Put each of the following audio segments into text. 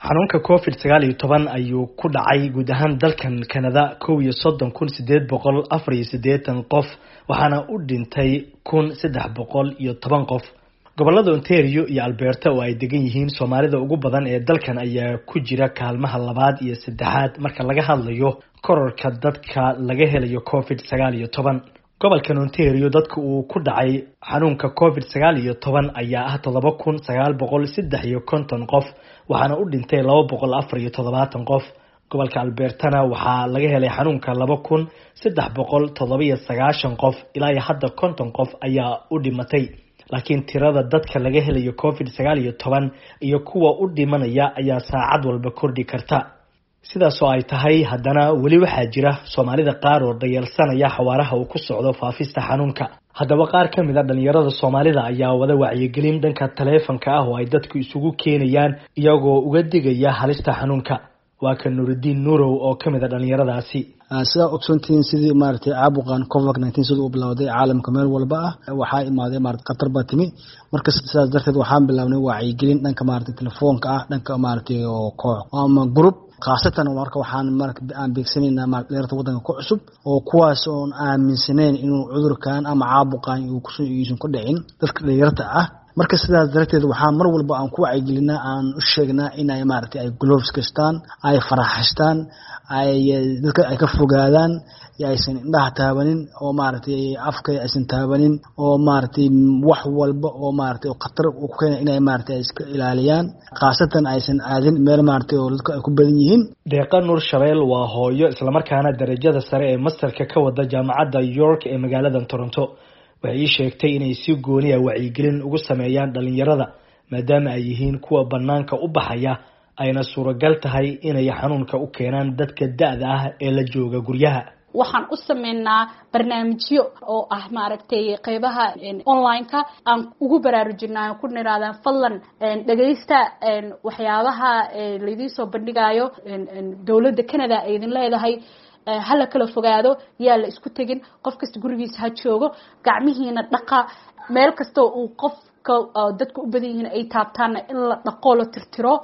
xanuunka covid sagaal iyo toban ayuu ku dhacay guud ahaan dalkan canada kow iyo soddon kun sideed boqol afar iyo siddeetan qof waxaana u dhintay kun saddex boqol iyo toban qof gobolada ontario iyo alberta oo ay degan yihiin soomaalida ugu badan ee dalkan ayaa ku jira kaalmaha labaad iyo saddexaad marka laga hadlayo kororka dadka laga helayo covid sagaal iyo toban gobolkan ontario dadka uu ku dhacay xanuunka covid sagaal iyo toban ayaa ah toddoba kun sagaal boqol saddex iyo konton qof waxaana u dhintay laba boqol afar iyo toddobaatan qof gobolka albertana waxaa laga helay xanuunka laba kun saddex boqol toddobiyo sagaashan qof ilaa iyo hadda konton qof ayaa u dhimatay laakiin tirada dadka laga helayo covid sagaal iyo toban iyo kuwa u dhimanaya ayaa saacad walba kordhi karta sidaasoo ay tahay haddana weli waxaa jira soomaalida qaar oo dhayalsanaya xawaaraha uu ku socdo faafista xanuunka haddaba qaar ka mid a dhalinyarada soomaalida ayaa wada wacyigelin dhanka taleefanka ah oo ay dadku isugu keenayaan iyagoo uga digaya halista xanuunka waa ka nuuridiin nuurow oo ka mid a dhalinyaradaasi sidaa ogsoontihiin sidii maaragtay caabuqan covid nineteen sida uu bilowday caalamka meel walba ah waxaa imaaday maarata khatar baa timi marka sidaas darteed waxaan bilaabnay wacyigelin dhanka maaragtay telefoonka ah dhanka maaragtay oo koox ama group khaasatan marka waxaan aan beegsanaynaa dhalinyarta waddanka ku cusub oo kuwaas oon aaminsanayn inuu cudurkan ama caabuqan uusan ku dhicin dadka dhalinyarta ah marka sidaas darteed waxaa mar walba aan ku wacyigelinaa aan u sheegnaa inay maaragtay ay gloves kastaan ay faraxastaan ay dadka ay ka fogaadaan aysan indhaha taabanin oo maaragtay afka aysan taabanin oo maaragtay wax walba oo maaragtay khatar ku keena inay maaragtay iska ilaaliyaan khaasatan aysan aadin meel maaragtay oo dadka ay ku badan yihiin deeqa nuur shabeel waa hooyo islamarkaana darajada sare ee masterka ka wada jaamacadda york ee magaalada toronto waxay ii sheegtay inay si gooniya wacyigelin ugu sameeyaan dhalinyarada maadaama ay yihiin kuwa banaanka u baxaya ayna suuragal tahay inay xanuunka u keenaan dadka da-da ah ee la jooga guryaha waxaan u sameynaa barnaamijyo oo ah maaragtay qeybaha online-ka aan ugu baraarujinaa ku niraadaan fadlan dhegaysta waxyaabaha laydin soo bandhigayo dowladda canada ay idin leedahay hala kala fogaado yaa la isku tegin qof kasta gurigiisa ha joogo gacmihiina dhaqa meel kastoo uu qofka dadka u badan yihiin ay taabtaanna in la dhaqoo la tirtiro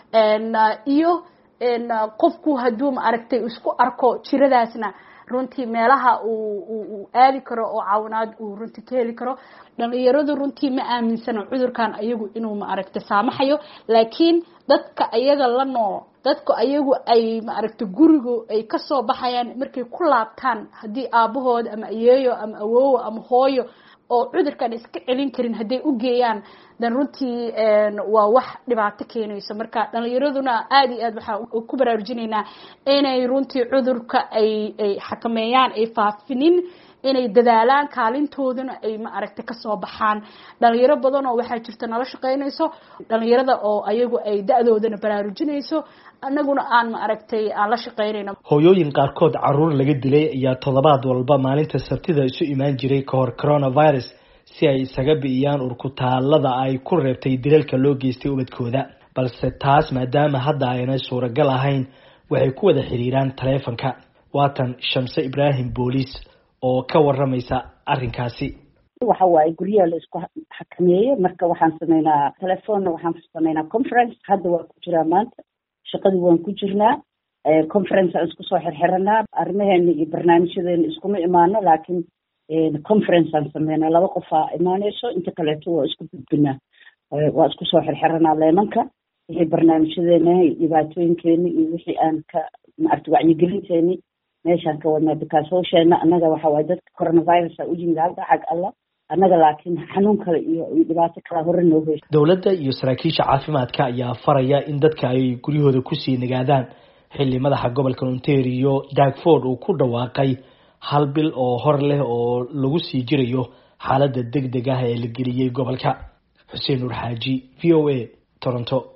iyo qofku hadduu maaragtay isku arko jiradaasna runtii meelaha uu aadi karo oo caawinaad uu runtii ka heli karo dhalinyaradu runtii ma aaminsano cudurkan ayagu inuu maaragtay saamaxayo laakiin dadka ayaga la nool dadku ayagu ay maaragtay gurigu ay kasoo baxayaan markay ku laabtaan haddii aabahood ama ayeeyo ama awoowo ama hooyo oo cudurkan iska celin karin hadday u geeyaan dan runtii waa wax dhibaato keenayso marka dhalinyaraduna aada iyo aad waxaa ku baraarujinaynaa inay runtii cudurka ay ay xakameeyaan ay faafinin inay dadaalaan kaalintooduna ay maaragtay kasoo baxaan dhalinyaro badan oo waxaa jirta nala shaqeynayso dhalinyarada oo ayagu ay da-doodana baraarujinayso anaguna aan maaragtay aan la shaqeynayno hooyooyin qaarkood caruur laga dilay ayaa toddobaad walba maalinta sabtida isu imaan jiray kahor coronavirus si ay isaga bi'iyaan urkutaalada ay ku reebtay dilalka loo geystay ubadkooda balse taas maadaama hadda aynay suuragal ahayn waxay ku wada xiriiraan taleefanka waatan shamse ibraahim booliis oo ka waramaysa arrinkaasi waxa waaye guryaha la isku xakameeyey marka waxaan sameynaa telefoonna waxaan sameynaa conference hadda waa ku jiraa maanta shaqadii waan ku jirnaa conference aan isku soo xirxiranaa arrimaheena iyo barnaamijyadeena iskuma imaano laakiin conference aan sameynaa laba qofaa imaaneyso inta kaleeto waa isku gudbinaa waa isku soo xirxiranaa leemanka wixii barnaamijyadeena iyo dhibaatooyinkeeni iyo wixii aan ka maarta wacyigelinteeni meeshaan ka wadnaa bikaas hawsheena annaga waxa waaye dadka coronavirus a u yimid halka xag allah annaga laakiin xanuun kale iyo dhibaato kala hore noo heyso dowladda iyo saraakiisha caafimaadka ayaa faraya in dadka ay guryahooda kusii nagaadaan xilli madaxa gobolka ontario dagford uu ku dhawaaqay hal bil oo hor leh oo lagu sii jirayo xaaladda deg deg ah ee la geliyey gobolka xuseen nuur xaaji v o a toronto